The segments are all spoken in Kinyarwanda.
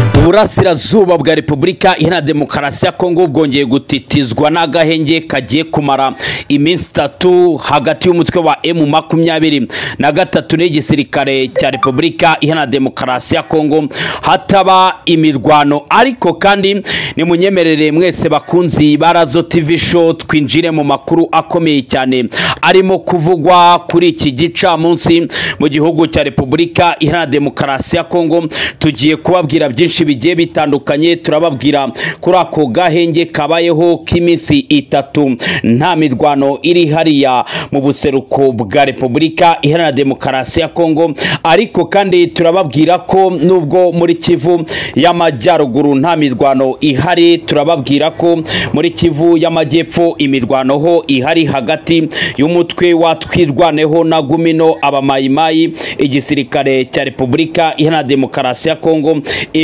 burasirazuba bwa repubulika iharanira demokarasi ya kongo bwongeye gutitizwa n'agahenge kagiye kumara iminsi itatu hagati y'umutwe wa emu makumyabiri na gatatu n'igisirikare cya repubulika iharanira demokarasi ya kongo hataba imirwano ariko kandi nimunyemerere mwese bakunzi ba razo tv show twinjire mu makuru akomeye cyane arimo kuvugwa kuri iki gicamunsi mu gihugu cya repubulika iharanira demokarasi ya kongo tugiye kubabwira byinshi bigiye bitandukanye turababwira kuri ako gahenge kabayeho k'iminsi itatu nta mirwano iri hariya mu buseruko bwa repubulika iharanira demokarasi ya kongo ariko kandi turababwira ko nubwo muri kivu y'amajyaruguru nta mirwano ihari turababwira ko muri kivu y'amajyepfo imirwano ho ihari hagati y'umutwe wa twirwaneho na gumino abamayimayi igisirikare cya repubulika iharanira demokarasi ya kongo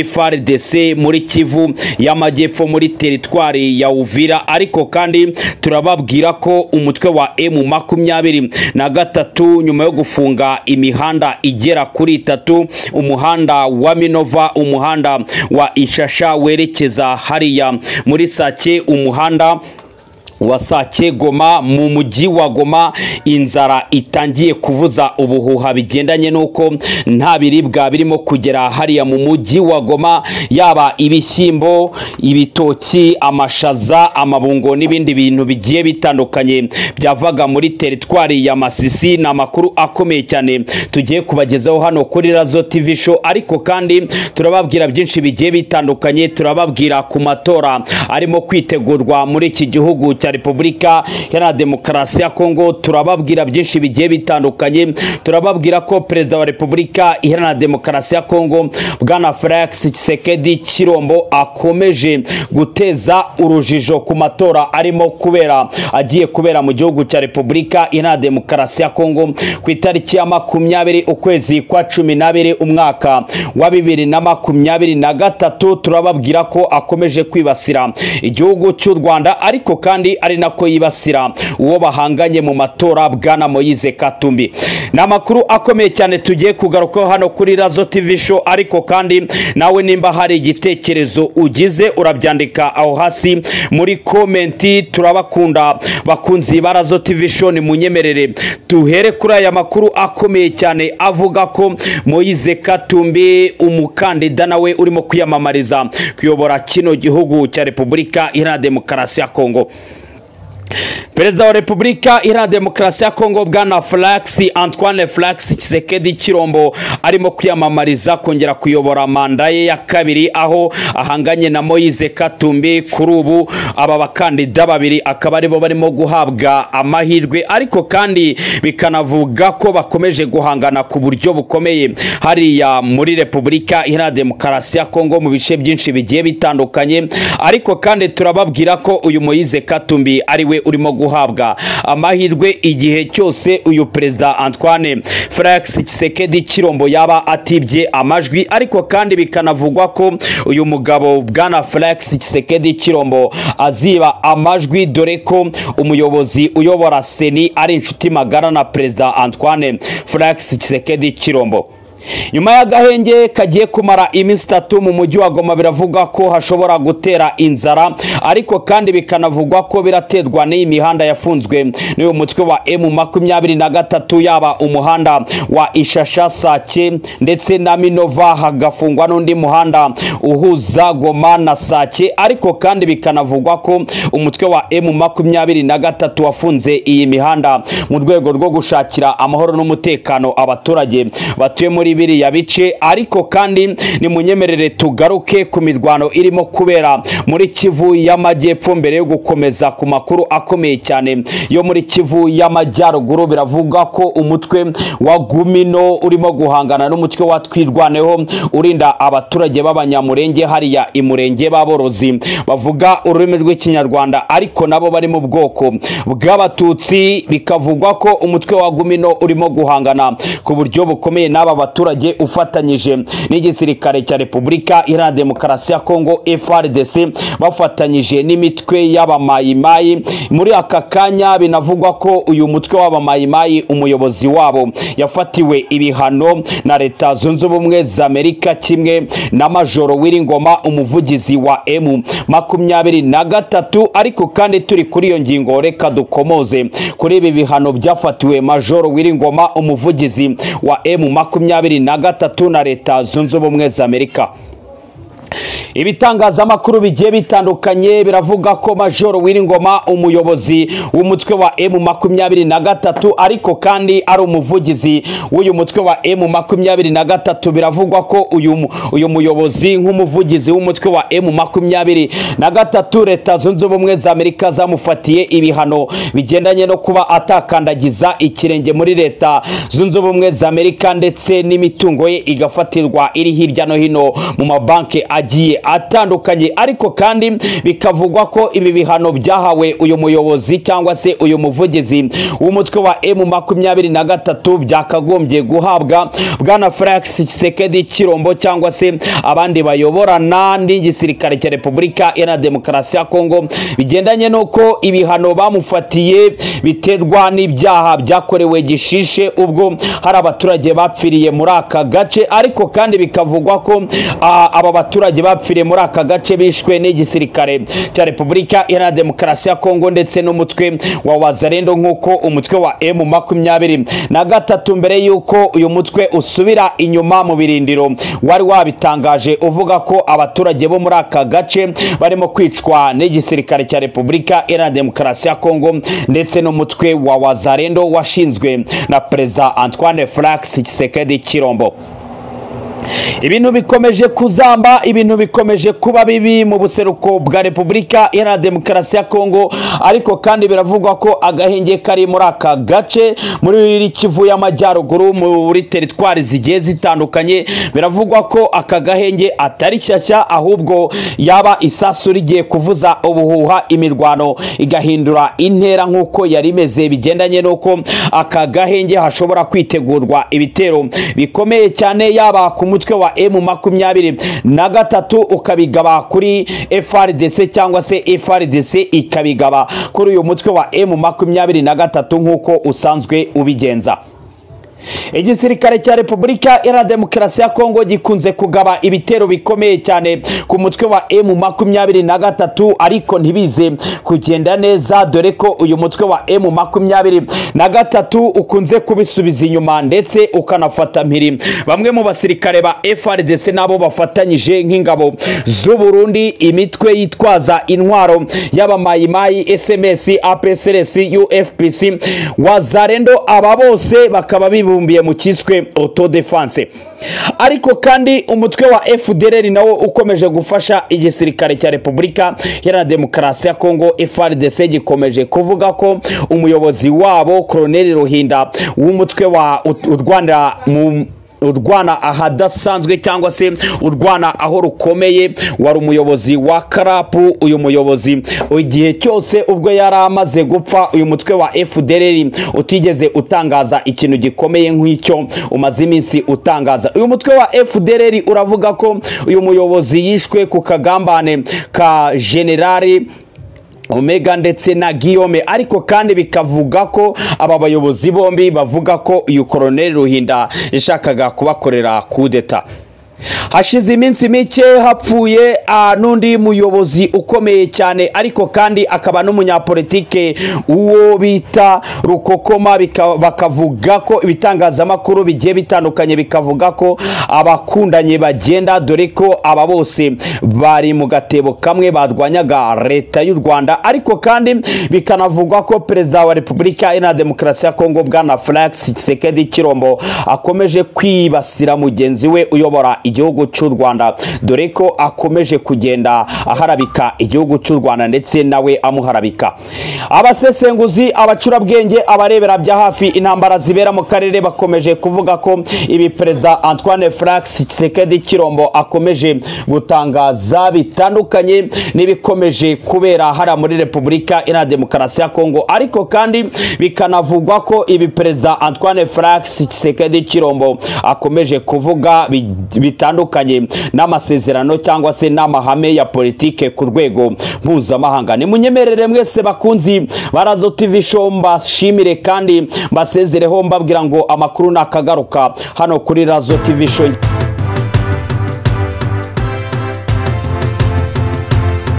FRDC muri Kivu y'amajyepfo muri teritwari ya Uvira ariko kandi turababwira ko umutwe wa M makumyabiri na gatatu nyuma yo gufunga imihanda igera kuri itatu umuhanda wa Minova umuhanda wa Ishasha werekeza hariya muri Sake umuhanda wasake goma mu mujyi wa goma inzara itangiye kuvuza ubuhuha bigendanye n'uko nta biribwa birimo kugera hariya mu mujyi wa goma yaba ibishyimbo ibitoki amashaza amabungo n'ibindi bintu bigiye bitandukanye byavaga muri teritwari ya masisi ni amakuru akomeye cyane tugiye kubagezaho hano kuri razo tv show ariko kandi turababwira byinshi bigiye bitandukanye turababwira ku matora arimo kwitegurwa muri iki gihugu cya repubulika iharanira demokarasi ya kongo turababwira byinshi bigiye bitandukanye turababwira ko perezida wa repubulika iharanira demokarasi ya kongo bwana felix kisekedi kirombo akomeje guteza urujijo ku matora arimo kubera agiye kubera mu gihugu cya repubulika iharanira demokarasi ya kongo ku itariki ya makumyabiri ukwezi kwa cumi n'abiri umwaka wa bibiri na makumyabiri na gatatu turababwira ko akomeje kwibasira igihugu cy'u rwanda ariko kandi ari nako yibasira uwo bahanganye mu matora bwana moyize katumbi ni amakuru akomeye cyane tugiye kugarukaho hano kuri razo tv show ariko kandi nawe nimba hari igitekerezo ugize urabyandika aho hasi muri komenti turabakunda bakunzi ba razo tv show ni munyemerere tuhere kuri aya makuru akomeye cyane avuga ko moyize katumbi umukandida nawe urimo kwiyamamariza kuyobora kino gihugu cya repubulika iharanira demokarasi ya kongo perezida wa repubulika iharanira demokarasi ya kongo bwana furax antoine furax kisekedi kirombo arimo kwiyamamariza kongera kuyobora manda ye ya kabiri aho ahanganye na moyize katumbi kuri ubu aba bakandida babiri akaba aribo barimo guhabwa amahirwe ariko kandi bikanavuga ko bakomeje guhangana ku buryo bukomeye hariya muri repubulika iharanira demokarasi ya kongo mu bice byinshi bigiye bitandukanye ariko kandi turababwira ko uyu moyize katumbi ari we urimo guhabwa amahirwe igihe cyose uyu perezida antoine felix kisekedi kirombo yaba atibye amajwi ariko kandi bikanavugwa ko uyu mugabo bwana felix kisekedi kirombo aziba amajwi dore ko umuyobozi uyobora seni ari inshuti magara na perezida antoine felix kisekedi kirombo nyuma y'agahenge kagiye kumara iminsi itatu mu mujyi wa goma biravugwa ko hashobora gutera inzara ariko kandi bikanavugwa ko biraterwa n'iyi mihanda yafunzwe n'uyu mutwe wa emu makumyabiri na gatatu yaba umuhanda wa ishasha sake ndetse na minova hagafungwa n'undi muhanda uhuza goma na sake ariko kandi bikanavugwa ko umutwe wa emu makumyabiri na gatatu wafunze iyi mihanda mu rwego rwo gushakira amahoro n'umutekano abaturage batuye muri muri biriya bice ariko kandi nimunyemerere tugaruke ku mirwano irimo kubera muri kivu y'amajyepfo mbere yo gukomeza ku makuru akomeye cyane yo muri kivu y'amajyaruguru biravuga ko umutwe wa gumino urimo guhangana n'umutwe wa twirwaneho urinda abaturage b'abanyamurenge hariya imurenge b'aborozi bavuga ururimi rw'ikinyarwanda ariko nabo bari mu bwoko bw'abatutsi bikavugwa ko umutwe wa gumino urimo guhangana ku buryo bukomeye n'aba baturage abaturage ufatanyije n'igisirikare cya repubulika iharanira demokarasi ya kongo frdc bafatanyije n'imitwe y'abamayimayi muri aka kanya binavugwa ko uyu mutwe w'abamayimayi umuyobozi wabo yafatiwe ibihano na leta zunze ubumwe za amerika kimwe na majoro w'iringoma umuvugizi wa emu makumyabiri na gatatu ariko kandi turi kuri iyo ngingo reka dukomoze kuri ibi bihano byafatiwe majoro w'iringoma umuvugizi wa emu makumyabiri na gatatu na leta zunze ubumwe za amerika ibitangazamakuru bigiye bitandukanye biravuga ko majoro w'iringoma umuyobozi w'umutwe wa emu makumyabiri na gatatu ariko kandi ari umuvugizi w'uyu mutwe wa emu makumyabiri na gatatu biravugwa ko uyu uyu muyobozi nk'umuvugizi w'umutwe wa emu makumyabiri na gatatu leta zunze ubumwe za amerika zamufatiye ibihano bigendanye no kuba atakandagiza ikirenge muri leta zunze ubumwe za amerika ndetse n'imitungo ye igafatirwa iri hirya no hino mu mabanki agiye atandukanye ariko kandi bikavugwa ko ibi bihano byahawe uyu muyobozi cyangwa se uyu muvugizi w'umutwe wa emu makumyabiri na gatatu byakagombye guhabwa bwana Felix Tshisekedi Kirombo cyangwa se abandi bayoborana n'igisirikare cya Repubulika Iharanira Demokarasi ya Kongo bigendanye n'uko ibihano bamufatiye biterwa n'ibyaha byakorewe gishishe ubwo hari abaturage bapfiriye muri aka gace ariko kandi bikavugwa ko ah, aba baturage abaturage bapfiriye muri aka gace bishwe n'igisirikare cya repubulika iharanira demokarasi ya kongo ndetse n'umutwe wa wazarendo nk'uko umutwe wa emu makumyabiri na gatatu mbere y'uko uyu mutwe usubira inyuma mu birindiro wari wabitangaje uvuga ko abaturage bo muri aka gace barimo kwicwa n'igisirikare cya repubulika iharanira demokarasi ya kongo ndetse n'umutwe wa wazarendo washinzwe na perezida antoine flax kisekedi kirombo ibintu bikomeje kuzamba ibintu bikomeje kuba bibi mu buseruko bwa repubulika iharanira demokarasi ya kongo ariko kandi biravugwa ko agahenge kari muri aka gace muri kivu y'amajyaruguru muri teritwari zigiye zitandukanye biravugwa ko aka gahenge atari shyashya ahubwo yaba isasu rigiye kuvuza ubuhuha imirwano igahindura intera nk'uko yari imeze bigendanye n'uko aka gahenge hashobora kwitegurwa ibitero bikomeye cyane yaba ku umutwe wa emu makumyabiri na gatatu ukabigaba kuri frdc cyangwa se frdc ikabigaba kuri uyu mutwe wa emu makumyabiri na gatatu nk'uko usanzwe ubigenza igisirikare cya repubulika iharanira demokarasi ya kongo gikunze kugaba ibitero bikomeye cyane ku mutwe wa emu makumyabiri na gatatu ariko ntibize kugenda neza dore ko uyu mutwe wa emu makumyabiri na gatatu ukunze kubisubiza inyuma ndetse ukanafata mpiri bamwe mu basirikare ba frdc nabo bafatanyije nk'ingabo z'uburundi imitwe yitwaza intwaro y'abamayimayi sms apsrs ufpc wazarendo aba bose bakaba bibu bibumbiye mu cyiswe autodefense ariko kandi umutwe wa FDLR nawo ukomeje gufasha igisirikare cya Repubulika ya Demokarasi ya Kongo FARDC gikomeje kuvuga ko umuyobozi wabo Colonel Ruhinda w'umutwe wa u Rwanda mu urwana ahadasanzwe cyangwa se urwana aho rukomeye wari umuyobozi wa karapu uyu muyobozi igihe cyose ubwo yari amaze gupfa uyu mutwe wa fdr utigeze utangaza ikintu gikomeye nk'icyo umaze iminsi utangaza uyu mutwe wa fdr uravuga ko uyu muyobozi yishwe ku kagambane ka generali omega ndetse na giyome ariko kandi bikavuga ko aba bayobozi bombi bavuga ko uyu koroneli ruhinda yashakaga kubakorera kudeta hashize iminsi mike hapfuye n'undi muyobozi ukomeye cyane ariko kandi akaba n'umunyapolitike uwo bita rukokoma bakavuga ko ibitangazamakuru bigiye bitandukanye bikavuga ko abakundanye bagenda dore ko aba bose bari mu gatebo kamwe barwanyaga leta y'u rwanda ariko kandi bikanavugwa ko perezida wa repubulika iharanira demokarasi ya kongo bwana felix kisekedi kirombo akomeje kwibasira mugenzi we uyobora igihugu cy'u rwanda dore ko akomeje kugenda aharabika igihugu cy'u rwanda ndetse nawe amuharabika abasesenguzi abacurabwenge abarebera bya hafi intambara zibera mu karere bakomeje kuvuga ko ibi perezida antoine furax kisekedi kirombo akomeje gutangaza bitandukanye n'ibikomeje kubera hariya muri repubulika iharanira demokarasi ya kongo ariko kandi bikanavugwa ko ibi perezida antoine furax kisekedi kirombo akomeje kuvuga bi- bitandukanye n'amasezerano cyangwa se n'amahame ya politike ku rwego mpuzamahanga nimunyemerere mwese bakunzi barazo tv show mbashimire kandi mbasezereho mbabwira ngo amakuru nakagaruka hano kuri razo tv show